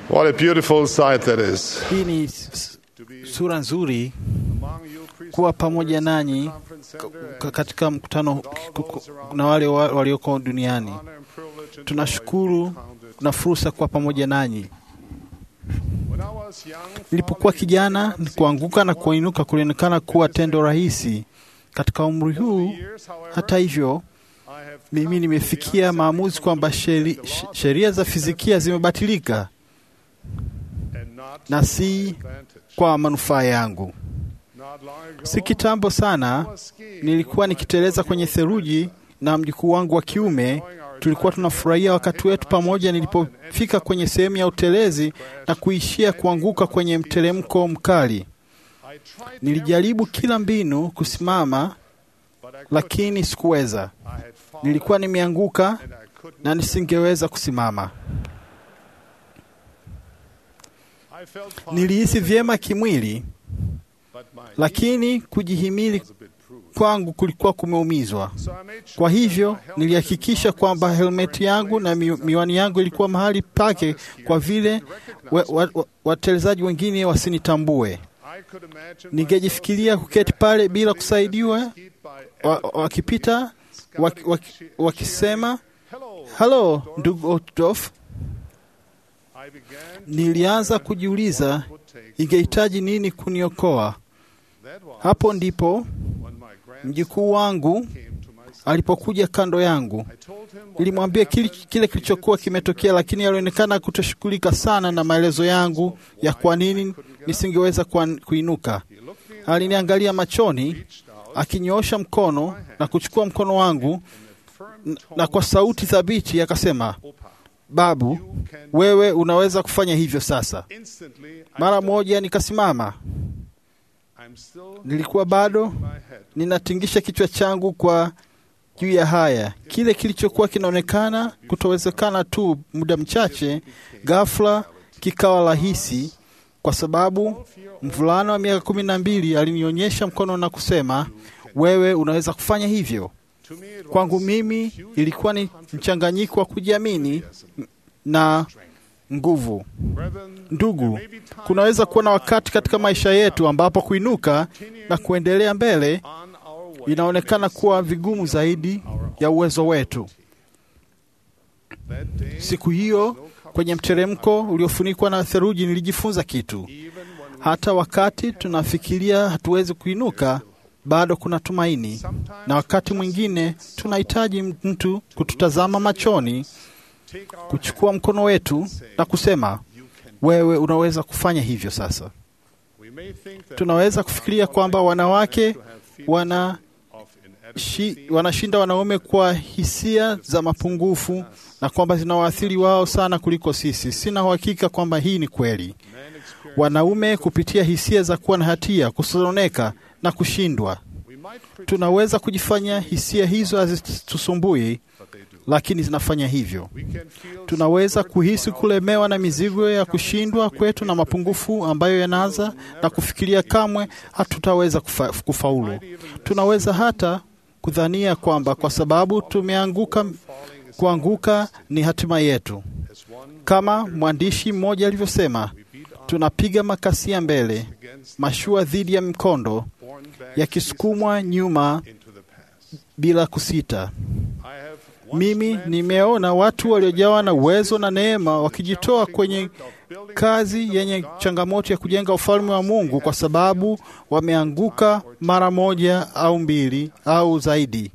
What a beautiful sight that is. Hii ni s- sura nzuri kuwa pamoja nanyi k- katika mkutano k- k- na wale wa- walioko duniani. Tunashukuru na fursa kuwa pamoja nanyi. Nilipokuwa kijana, kuanguka na kuinuka kulionekana kuwa tendo rahisi. Katika umri huu, hata hivyo, mimi nimefikia maamuzi kwamba sheri- sh- sheria za fizikia zimebatilika na si kwa manufaa yangu. Si kitambo sana nilikuwa nikiteleza kwenye theluji na mjukuu wangu wa kiume. Tulikuwa tunafurahia wakati wetu pamoja, nilipofika kwenye sehemu ya utelezi na kuishia kuanguka kwenye mteremko mkali. Nilijaribu kila mbinu kusimama, lakini sikuweza. Nilikuwa nimeanguka na nisingeweza kusimama. Nilihisi vyema kimwili, lakini kujihimili kwangu kulikuwa kumeumizwa. Kwa hivyo nilihakikisha kwamba helmeti yangu na mi- miwani yangu ilikuwa mahali pake, kwa vile wa- wa- wa- watelezaji wengine wasinitambue. Ningejifikiria kuketi pale bila kusaidiwa, wa- wakipita waki- waki- wakisema halo, ndugu Otdorf. Nilianza kujiuliza ingehitaji nini kuniokoa. Hapo ndipo mjukuu wangu alipokuja kando yangu. Nilimwambia kile, kile kilichokuwa kimetokea, lakini alionekana kutoshughulika sana na maelezo yangu ya kwa nini nisingeweza kuan- kuinuka. Aliniangalia machoni, akinyoosha mkono na kuchukua mkono wangu n- na kwa sauti thabiti akasema, babu, wewe unaweza kufanya hivyo sasa. Mara moja nikasimama. Nilikuwa bado ninatingisha kichwa changu kwa juu ya haya. Kile kilichokuwa kinaonekana kutowezekana tu muda mchache, ghafla kikawa rahisi, kwa sababu mvulana wa miaka kumi na mbili alinionyesha mkono na kusema, wewe unaweza kufanya hivyo. Kwangu mimi ilikuwa ni mchanganyiko wa kujiamini na nguvu. Ndugu, kunaweza kuwa na wakati katika maisha yetu ambapo kuinuka na kuendelea mbele inaonekana kuwa vigumu zaidi ya uwezo wetu. Siku hiyo kwenye mteremko uliofunikwa na theluji, nilijifunza kitu. Hata wakati tunafikiria hatuwezi kuinuka, bado kuna tumaini, na wakati mwingine tunahitaji mtu kututazama machoni, kuchukua mkono wetu na kusema, wewe unaweza kufanya hivyo sasa. Tunaweza kufikiria kwamba wanawake wana shi, wanashinda wanaume kwa hisia za mapungufu na kwamba zinawaathiri wao sana kuliko sisi. Sina uhakika kwamba hii ni kweli. Wanaume kupitia hisia za kuwa na hatia, kusononeka na kushindwa, tunaweza kujifanya hisia hizo hazitusumbui, lakini zinafanya hivyo. Tunaweza kuhisi kulemewa na mizigo ya kushindwa kwetu na mapungufu ambayo yanaanza na kufikiria kamwe hatutaweza kufa, kufaulu. Tunaweza hata kudhania kwamba kwa sababu tumeanguka, kuanguka ni hatima yetu. Kama mwandishi mmoja alivyosema, tunapiga makasia mbele, mashua dhidi ya mkondo, yakisukumwa nyuma bila kusita. Mimi nimeona watu waliojawa na uwezo na neema wakijitoa kwenye kazi yenye changamoto ya kujenga ufalme wa Mungu kwa sababu wameanguka mara moja au mbili au zaidi.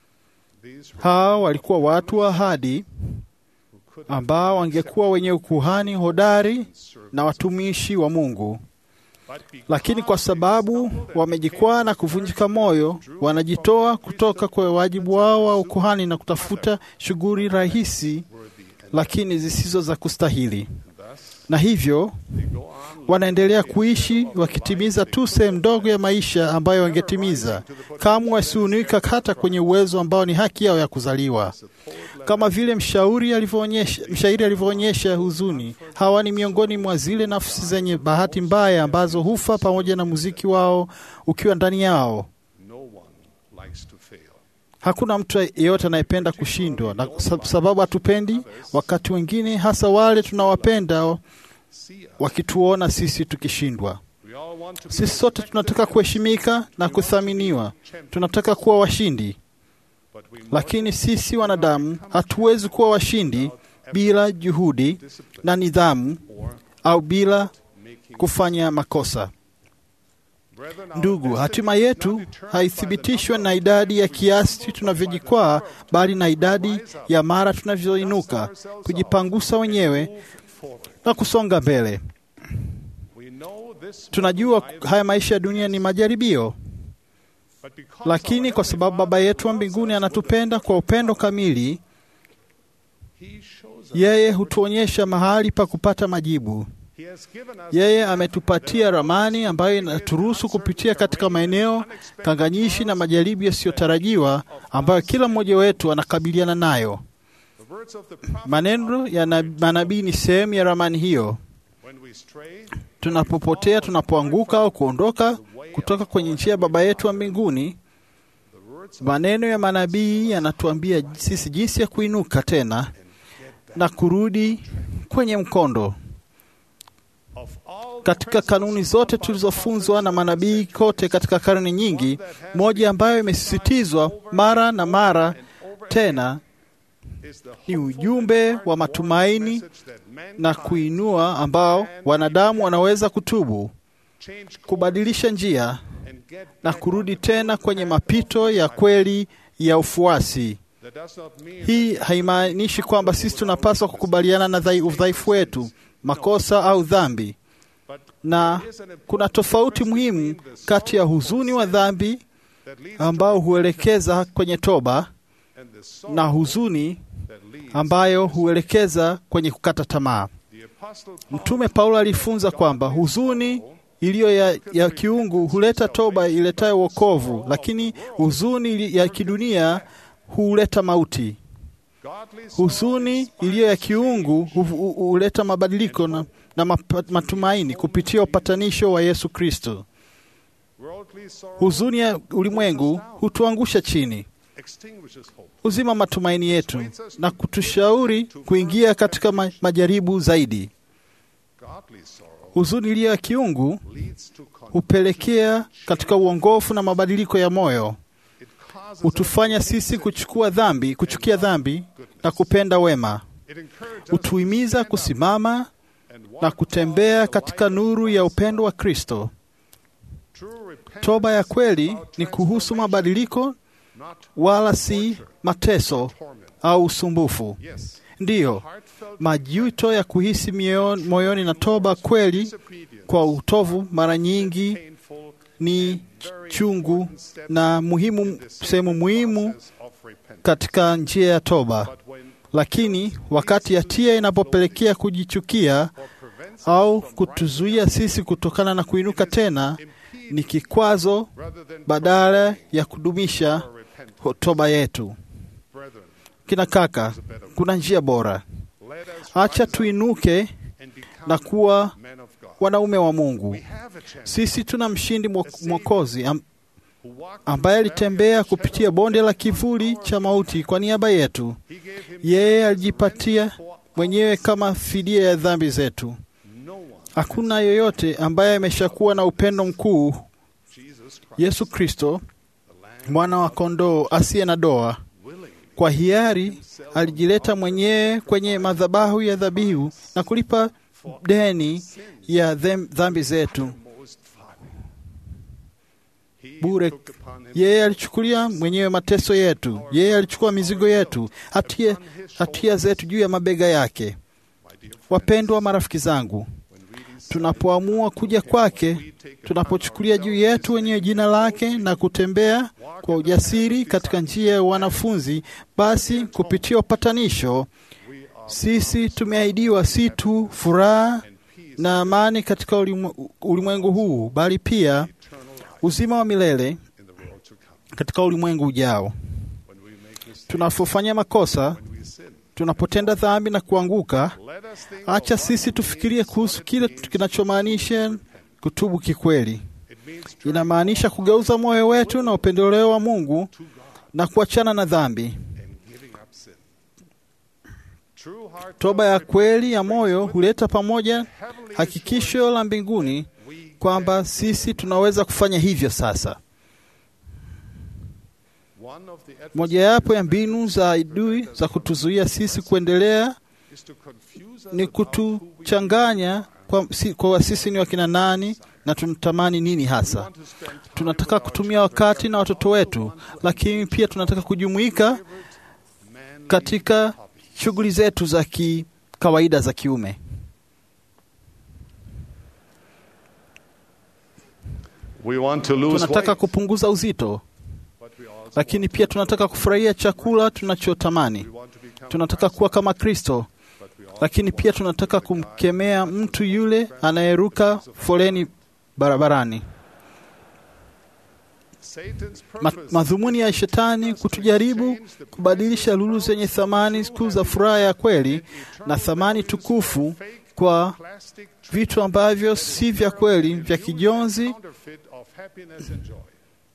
Hao walikuwa watu wa ahadi ambao wangekuwa wenye ukuhani hodari na watumishi wa Mungu, lakini kwa sababu wamejikwaa na kuvunjika moyo, wanajitoa kutoka kwa wajibu wao wa ukuhani na kutafuta shughuli rahisi lakini zisizo za kustahili, na hivyo wanaendelea kuishi wakitimiza tu sehemu ndogo ya maisha ambayo wangetimiza. Kamwe wasiunika hata kwenye uwezo ambao ni haki yao ya kuzaliwa. Kama vile mshauri alivyoonyesha, mshairi alivyoonyesha huzuni, hawa ni miongoni mwa zile nafsi zenye bahati mbaya ambazo hufa pamoja na muziki wao ukiwa ndani yao. Hakuna mtu yeyote anayependa kushindwa, na sababu hatupendi wakati wengine, hasa wale tunawapenda wakituona sisi tukishindwa. We all want to be Sisi sote tunataka kuheshimika na kuthaminiwa, tunataka kuwa washindi, but we lakini sisi wanadamu hatuwezi kuwa washindi bila juhudi na nidhamu or au bila making kufanya makosa. Brethren, our Ndugu, destiny hatima is not yetu determined by the haithibitishwe number na of idadi ya times we kiasi stumble, tunavyojikwaa, but by the number of bali na times we idadi rise up, ya mara dust tunavyoinuka, ourselves off, kujipangusa and wenyewe move forward. na kusonga mbele. We know this Tunajua mortal life, haya maisha ya dunia ni majaribio, but because lakini our kwa Heavenly sababu Baba Father yetu wa loves mbinguni us anatupenda with kwa a upendo kamili, He shows us yeye hutuonyesha mahali pa kupata majibu. He has given us Yeye ametupatia ramani ambayo inaturuhusu kupitia katika maeneo kanganyishi na majaribu yasiyotarajiwa ambayo kila mmoja wetu anakabiliana nayo. the words of the prophet Maneno ya na- manabii ni sehemu ya ramani hiyo. when we stray Tunapopotea, tunapoanguka au kuondoka kutoka kwenye njia ya Baba yetu wa mbinguni, the words maneno ya manabii yanatuambia sisi jinsi ya kuinuka tena na kurudi kwenye mkondo. of all the Katika kanuni principles zote of our tulizofunzwa na prophets manabii kote katika karne nyingi, moja ambayo imesisitizwa mara na mara and over tena is the ni hopeful ujumbe and wa heartwarming matumaini message that mankind na kuinua ambao wanadamu wanaweza kutubu, change course kubadilisha njia and get na back kurudi on the tena good kwenye path mapito of ya life. kweli ya ufuasi. That does not mean Hii that haimaanishi kwamba sisi tunapaswa kukubaliana na dhai- udhaifu wetu, makosa au dhambi, but na there is an important kuna tofauti difference muhimu between the kati ya sorrowful huzuni wa sin dhambi that leads to ambao huelekeza kwenye toba and the sorrow na huzuni that leads ambayo huelekeza kwenye kukata tamaa. the apostle Paul Mtume Paulo alifunza kwamba huzuni iliyo ya, ya kiungu huleta toba iletayo wokovu, lakini huzuni ili- ya kidunia huleta mauti. godly sorrow Huzuni inspires iliyo ya kiungu hu- hu- huleta mabadiliko na, na mapa- matumaini kupitia upatanisho wa Yesu Kristo. worldly sorrow Huzuni ya ulimwengu hutuangusha chini, extinguishes hope huzima matumaini yetu na kutushauri kuingia katika ma, majaribu zaidi. godly sorrow Huzuni iliyo ya kiungu leads to con- hupelekea katika uongofu na mabadiliko ya moyo, it causes hutufanya sisi kuchukua dhambi, kuchukia dhambi na kupenda wema, it encourages us hutuhimiza kusimama and walk na kutembea towards the katika light of nuru ya upendo wa Kristo. True repentance Toba ya is kweli about ni kuhusu transformation, mabadiliko, not wala si mateso torment. au usumbufu. Yes, Ndiyo, heartfelt majuto ya kuhisi mioyo- moyoni na toba kweli disobedience kwa utovu mara nyingi painful ni chungu na muhimu, sehemu muhimu process of repentance. katika njia ya toba. But when Lakini wakati hatia inapopelekea kujichukia or prevents au kutuzuia sisi kutokana na kuinuka tena, ni kikwazo rather than badala ya kudumisha our repentance, toba yetu. brethren, Kina kaka, kuna njia bora. let us Acha rise up tuinuke and become na kuwa men of God. wanaume wa Mungu. We have a chance Sisi tuna mshindi mwo- mwokozi am, who walked ambaye through the valley alitembea of the kupitia shadow of bonde la death. kivuli cha mauti kwa niaba yetu. He gave himself Yeye as a alijipatia ransom for mwenyewe kama fidia ya dhambi zetu. no one. Hakuna yoyote ambaye ameshakuwa na upendo mkuu, Jesus Christ, Yesu Kristo, the Lamb, mwana wa kondoo asiye na doa. willingly Kwa hiari alijileta mwenyewe kwenye madhabahu ya dhabihu na kulipa deni ya them- dhambi zetu most folly. He bure. took upon himself Yeye alichukulia mwenyewe mateso yetu, yeye alichukua mizigo yetu, hatia, hatia zetu juu ya mabega yake. my dear friends, Wapendwa marafiki zangu, when we decide tunapoamua kuja kwake, tunapochukulia juu yetu wenyewe jina lake na kutembea kwa ujasiri katika njia ya wanafunzi, basi kupitia upatanisho we are sisi tumeahidiwa si tu furaha and peace na amani katika ulimwe- ulimwengu huu, bali pia eternal life uzima wa milele in the world to come. katika ulimwengu ujao. When we make mistakes, Tunapofanya makosa, when we sin, tunapotenda dhambi na kuanguka, let us think acha of what sisi it tufikirie means, kuhusu what it kile means kinachomaanisha kutubu kikweli. It means turning Inamaanisha kugeuza moyo wetu na upendeleo wa Mungu to God na kuachana na dhambi. and giving up sin. True heart Toba ya kweli ya moyo huleta pamoja hakikisho la mbinguni kwamba sisi tunaweza kufanya hivyo sasa. one of the Mojawapo ya mbinu za adui za kutuzuia sisi kuendelea is to confuse us ni about who we kutuchanganya kwa, si, kwa sisi ni wakina nani na tunatamani nini hasa. want to spend time Tunataka with our kutumia wakati na watoto wetu, lakini pia tunataka kujumuika man katika shughuli zetu za ki kawaida za kiume. We want to lose Tunataka weight, kupunguza uzito, but we also lakini pia tunataka kufurahia chakula tunachotamani. we want to become Tunataka kuwa kama Kristo, but we also lakini pia tunataka kumkemea mtu yule anayeruka foleni barabarani. Satan's Ma, purpose madhumuni ya shetani kutujaribu kubadilisha lulu zenye thamani kuu za furaha ya kweli na thamani tukufu kwa plastic vitu ambavyo si vya kweli, vya kijonzi. counterfeit of happiness and joy.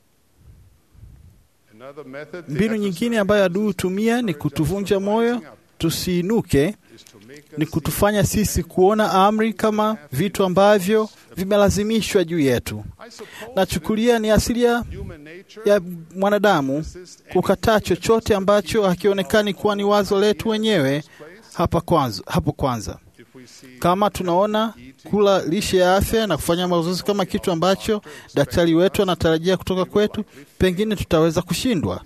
Another method the Mbinu nyingine ambayo adui hutumia ni kutuvunja moyo tusiinuke, is to make ni us kutufanya sisi kuona amri kama vitu ambavyo vimelazimishwa juu yetu. I suppose Nachukulia ni asilia human nature ya mwanadamu resist kukataa chochote ambacho hakionekani kuwa ni wazo letu wenyewe hapa kwanza, hapo kwanza. if we see Kama tunaona kula lishe ya afya na kufanya mazoezi kama kitu ambacho daktari wetu anatarajia kutoka kwetu, pengine tutaweza kushindwa.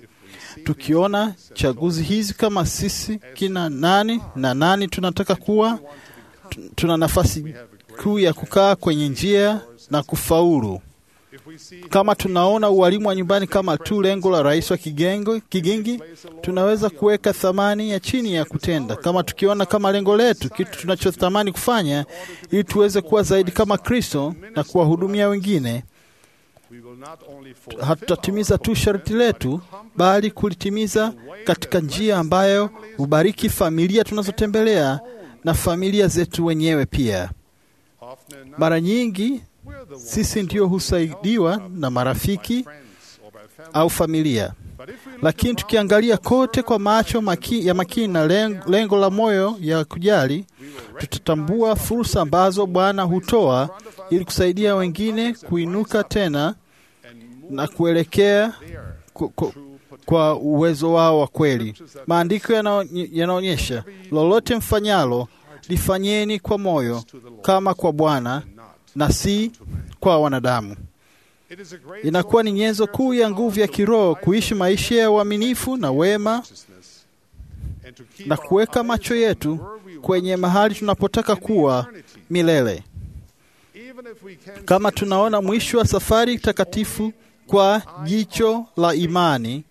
Tukiona chaguzi hizi kama sisi kina nani na nani tunataka kuwa, tu- tuna nafasi kuu ya kukaa kwenye njia na kufaulu. if we see Kama tunaona ualimu wa nyumbani kama tu lengo la rais wa kigengo, kigingi, tunaweza kuweka thamani ya chini ya kutenda. Kama tukiona kama lengo letu kitu tunachotamani kufanya, ili tuweze kuwa zaidi kama Kristo na kuwahudumia wengine, we will not only fulfill hatutatimiza tu sharti letu, bali kulitimiza katika njia ambayo hubariki familia tunazotembelea na familia zetu wenyewe pia. often enough Mara nyingi we're the ones sisi ndio husaidiwa na marafiki friends or by family au familia. but if we look Lakini tukiangalia kote kwa macho maki, ya makini na lengo, lengo la moyo ya kujali, tutatambua fursa ambazo Bwana hutoa ili kusaidia wengine kuinuka tena na kuelekea ku, ku, kwa uwezo wao wa kweli. Maandiko yanao- yanaonyesha lolote mfanyalo lifanyeni kwa moyo kama kwa Bwana na si kwa wanadamu. it is a great Inakuwa ni nyenzo kuu ya nguvu ya kiroho kuishi maisha ya uaminifu na wema righteousness and to keep na our kuweka eyes macho on yetu where we want kwenye mahali tunapotaka kuwa milele. even if we can Kama tunaona mwisho wa safari takatifu kwa jicho la imani,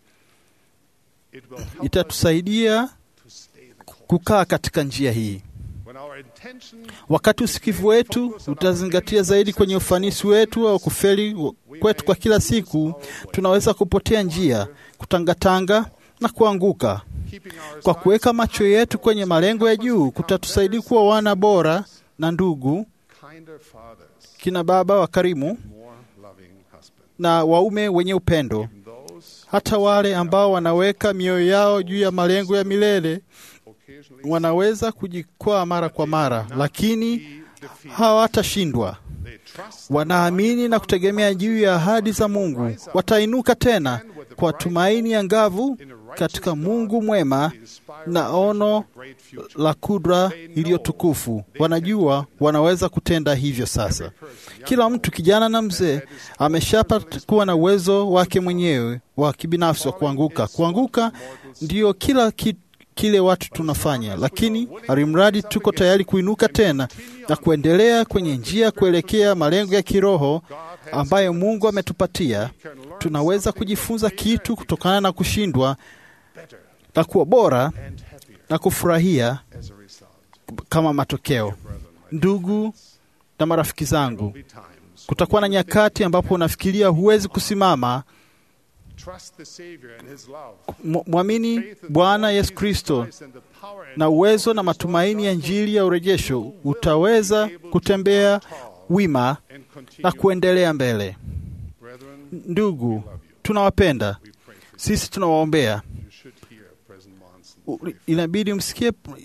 it will help itatusaidia to stay the course kukaa katika njia hii. when our intention Wakati usikivu wetu utazingatia zaidi kwenye ufanisi wetu au kufeli kwetu kwa kila siku, tunaweza kupotea njia, kutangatanga na kuanguka. keeping our Kwa kuweka macho yetu kwenye malengo ya juu, kutatusaidia kuwa wana bora na ndugu, kinder fathers kina baba wakarimu more loving husbands na waume wenye upendo, those hata wale ambao wanaweka mioyo yao juu ya malengo ya milele occasionally wanaweza kujikwaa mara kwa mara, lakini hawatashindwa. they trust Wanaamini na kutegemea juu ya ahadi za Mungu, watainuka tena kwa tumaini angavu katika Mungu mwema na ono great future la kudra iliyotukufu. Wanajua wanaweza kutenda hivyo sasa. Kila mtu, kijana na mzee, ameshapa kuwa na uwezo wake mwenyewe wa kibinafsi wa kuanguka. Kuanguka ndiyo kila ki, kile watu tunafanya, lakini alimradi tuko tayari kuinuka tena na kuendelea kwenye njia kuelekea malengo ya kiroho ambayo Mungu ametupatia, tunaweza kujifunza kitu kutokana na kushindwa na kuwa bora and happier na kufurahia as a result kama matokeo. Ndugu na marafiki zangu, be times kutakuwa na nyakati ambapo unafikiria huwezi kusimama. trust the savior and his love M- Mwamini Bwana Yesu Kristo and the power and na uwezo na matumaini ya Injili ya urejesho, utaweza kutembea wima and continue na kuendelea mbele. brethren Ndugu, tunawapenda, we pray for sisi tunawaombea. you You should hear President Monson U- Inabidi msikie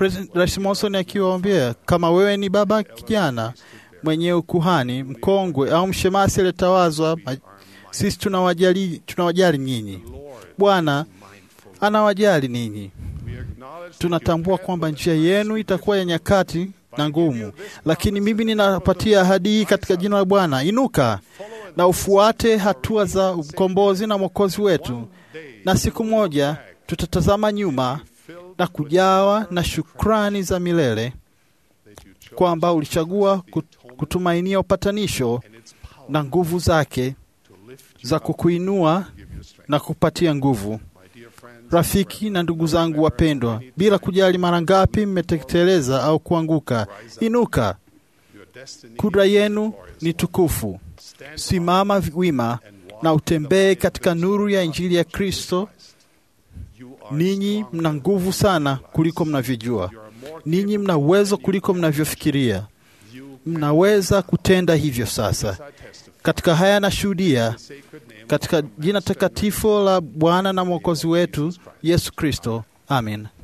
Rais Monson akiwaambia, kama wewe ni baba kijana mwenye ukuhani mkongwe au mshemasi aliyetawazwa, sisi tunawajali, tunawajali nyinyi. Bwana anawajali ninyi. Tunatambua kwamba njia yenu itakuwa ya nyakati na ngumu, lakini mimi ninapatia ahadi hii katika jina la Bwana: inuka na ufuate hatua za ukombozi na mwokozi wetu, na siku moja tutatazama nyuma na kujawa na shukrani za milele kwamba ulichagua kutumainia upatanisho na nguvu zake za kukuinua na kupatia nguvu. Rafiki na ndugu zangu wapendwa, bila kujali mara ngapi mmetekeleza au kuanguka, inuka. Kudra yenu ni tukufu. Simama wima na utembee katika nuru ya Injili ya Kristo. Ninyi mna nguvu sana kuliko mnavyojua. Ninyi mna uwezo kuliko mnavyofikiria. Mnaweza kutenda hivyo sasa. Katika haya nashuhudia katika jina takatifu la Bwana na Mwokozi wetu Yesu Kristo, amen.